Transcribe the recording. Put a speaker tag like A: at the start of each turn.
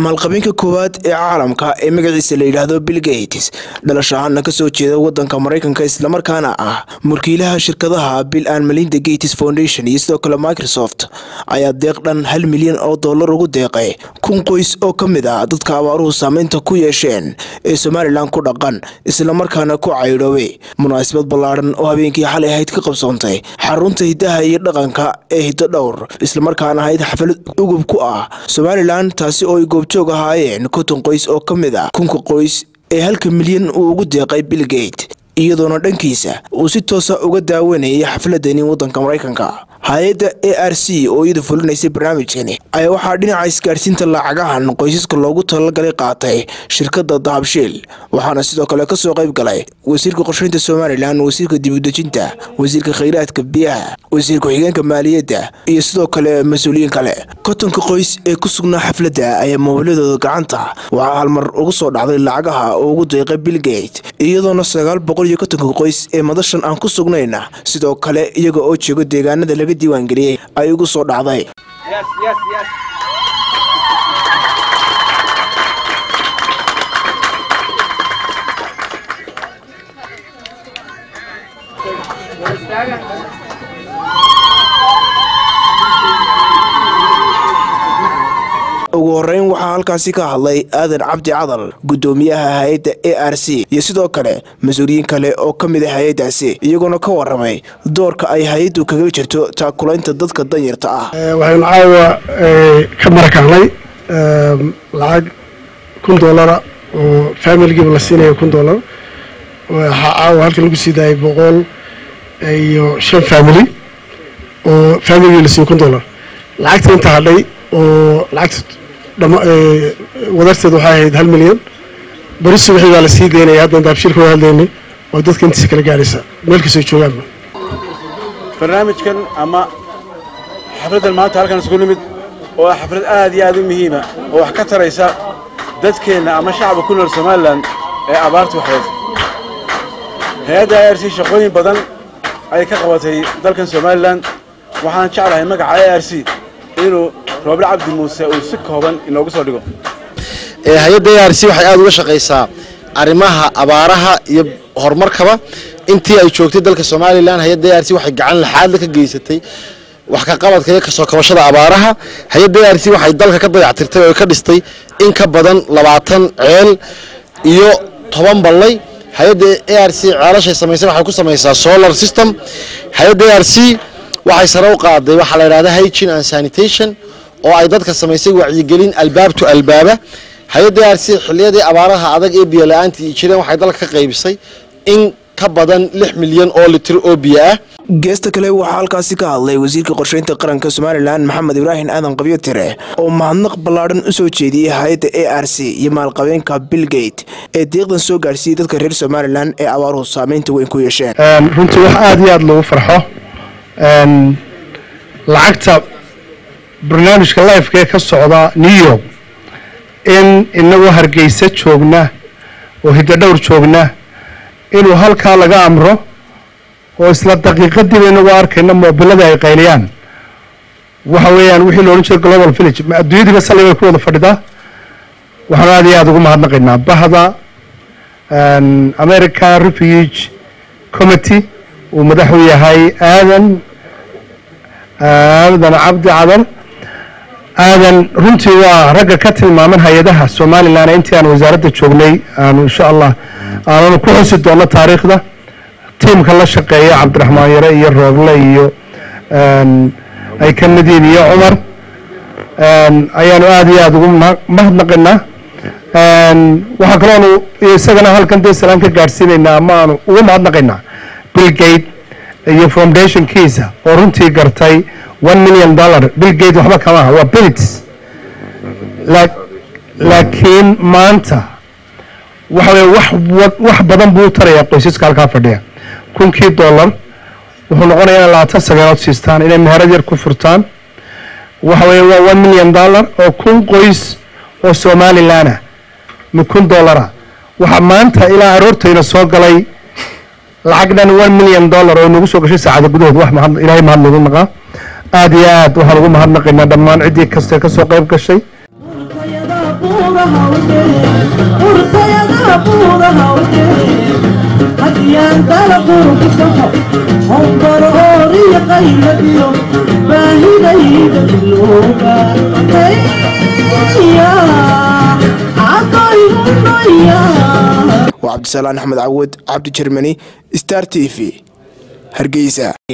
A: maalqabeenka koowaad ee caalamka ee magaciisa la yidhaahdo bill gates dhalasho ahaana kasoo jeeda wadanka maraykanka islamarkaana ah mulkiilaha shirkadaha bill and melinda gates foundation iyo sidoo kale microsoft ayaa deeq dhan hal milyan oo dollar ugu deeqay kun qoys oo ka mid ah dadka abaaruhu saameynta ku yeesheen ee somalilan ku dhaqan islamarkaana ku caydhoobay munaasabad ballaadhan oo habeenkii xalay ahayd ka qabsoontay xarunta hiddaha iyo dhaqanka ee hiddo dhowr islamarkaana ahayd xaflad ugub ku ah somalilan taasi oo ay goobjoog ahaayeen konton qoys oo ka mid ah kunka qoys ee halka milyan uu ugu deeqay bill gate iyadoona dhankiisa uu si toosa uga daawanayay xafladani waddanka maraykanka hay-adda a r c oo iyadu fulinaysay barnaamijkani ayaa waxaa dhinaca isgaadhsiinta lacagahan qoysaska loogu talagalay qaatay shirkadda dahabshiil waxaana sidoo kale kasoo qayb galay wasiirka qorsheynta somalilan wasiirka dibudejinta wasiirka khayraadka biyaha wasiir ku-xigeenka maaliyadda iyo sidoo kale mas-uuliyiin kale kontonka qoys ee ku sugnaa xafladda ayaa moobiladooda gacanta waxaa halmar ugu soo dhacday lacagaha oo ugu deeqay bill gate iyadoona sagaal boqol iyo kontonka qoys ee madashan aan ku sugnayna sidoo kale iyaga oo jooga deegaanada laga diiwaangeliyey ay ugu soo dhacday ugu horeyn waxaa halkaasi ka hadlay aadan cabdi cadal gudoomiyaha hay-adda a r c iyo sidoo kale mas-uuliyiin kale oo ka mid a hay-addaasi iyagoona ka waramay doorka ay hay-addu kaga jirto taakulaynta dadka danyarta ah
B: waxaynu caawa ka marakahnay lacag kun doolara oo faamiligiiba la siinayo kun doolar waxaa caawa halkan lagu sii daayay boqol iyo shan faamili oo faamiligii la siiyo kun doolar lacagta inta hadhay oo lacagta wadarteed waxay ahayd hal milyan beri subaxii baa la sii daynaya haddan daabshiilka waa hadlaynay oo dadka intiisa kala gaaraysa meel kastoo joogaanba
C: barnaamijkan ama xafladdan maanta halkan isugu nimid oo ah xaflad aad iyo aad u muhiima oo wax ka taraysa dadkeenna ama shacabka ku nool somalilan ee abaartu waxeed hay-adda a r c shaqooyin badan ayay ka qabatay dalkan somalilan waxaan jeclahay magaca a r c inuu rooble cabdi muuse uu si kooban inoogu soo dhigo
D: hay-adda a r c waxay aada uga shaqaysaa arrimaha abaaraha iyo horumarkaba intii ay joogtay dalka somalilan hay-adda a r c waxay gacan laxaadla ka geysatay wax ka qabadka iyo kasoo kabashada abaaraha hay-adda a r c waxay dalka ka dayactirtay oo ka dhistay in ka badan labaatan ceel iyo toban ballay hay-adda a r c ceelashay samaysay waxay ku samaysaa solar system hay-adda a r c waxay sare u qaaday waxaa la yidhahda hygin and sanitation oo ay dadka samaysay wacyigelin albaab to albaaba hay-adda a r c xiliyadii abaaraha adag ee biyo la-aantii jireen waxay dalka ka qaybisay in ka badan lix milyan oo litir oo biyo ah
A: geesta kale waxaa halkaasi ka hadlay wasiirka qorsheynta qaranka somalilan maxamed ibraahim aadan qabyo tire oo mahadnaq ballaadhan u soo jeediyey hay-adda a r c iyo maalqabeenka bill gate ee deeqdan soo gaadhsiiyey dadka reer somalilan ee abaaruhu saameynta weyn ku yeesheen
B: runtii wax aada iyo aada loogu farxo lacagta barnaamijka lifeka ee ka socda new york in inagoo hargeysa joogna oo hiddo dhowr joogna inuu halkaa laga amro oo isla daqiiqadiiba inagoo arkayna moobilada ay qayliyaan waxa weeyaan wixii loodhan jira global village ma adduunyadiiba sali bay ku wada fadhidaa waxaanu aada iyo aada ugu mahadnaqaynaa bahda america refuge committee uu madaxu yahay aadan aadan cabdi cadal aadan runtii waa ragga ka tilmaaman hay-adaha somalilan intii aan wasaaradda joognay aanu insha allah aananu ku xusi doono taariikhda tiimka la shaqeeya cabdiraxmaan yare iyo rooble iyo ay ka mid yihiin iyo cumar ayaanu aada iyo aada ugu mahadnaqaynaa waxaa kaloonu isagana halkan dee salaan ka gaadhsiinaynaa ama aanu ugu mahadnaqaynaa bill gate iyo foundationkiisa oo runtii gartay one million dollar bill gate waxba kama aha waa billits laakiin maanta waxa weye wax wax badan buu u tarayaa qoysaska halkaa fadhiya kunkii dollar wuxuu noqonayaa inay labaatan sageelood siistaan inay meherad yar ku furtaan waxa weeye waa one million dollar oo kun qoys oo somalilanah ma kun dollara waxaa maanta ilaa aroortayna soo galay lacag dhan one million dollar oo nagu soo gashay saacada gudahood wax mahad ilaahay mahad lagu naqaa aada iyo aad waxaan ugu mahadnaqaynaa dhammaan ciddii kastee ka soo qayb gashay
A: waa cabdisalaan axmed cawad cabdi jermani star t v hargeysa